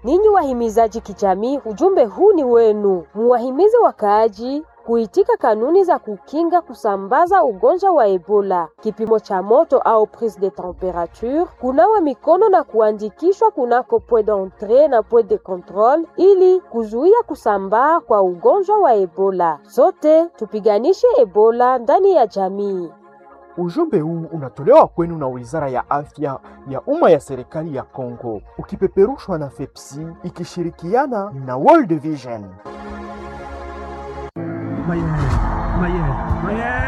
Ninyi wahimizaji kijamii, ujumbe huu ni wenu. Muwahimize wakaaji kuitika kanuni za kukinga kusambaza ugonjwa wa Ebola, kipimo cha moto au prise de temperature, kunawa mikono na kuandikishwa kunako point d'entrée na point de contrôle ili kuzuia kusambaa kwa ugonjwa wa Ebola. Sote tupiganishe Ebola ndani ya jamii. Ujumbe huu unatolewa kwenu na Wizara ya Afya ya Umma ya Serikali ya Kongo, ukipeperushwa na FEPSI ikishirikiana na World Vision. Mayele, mayele, mayele.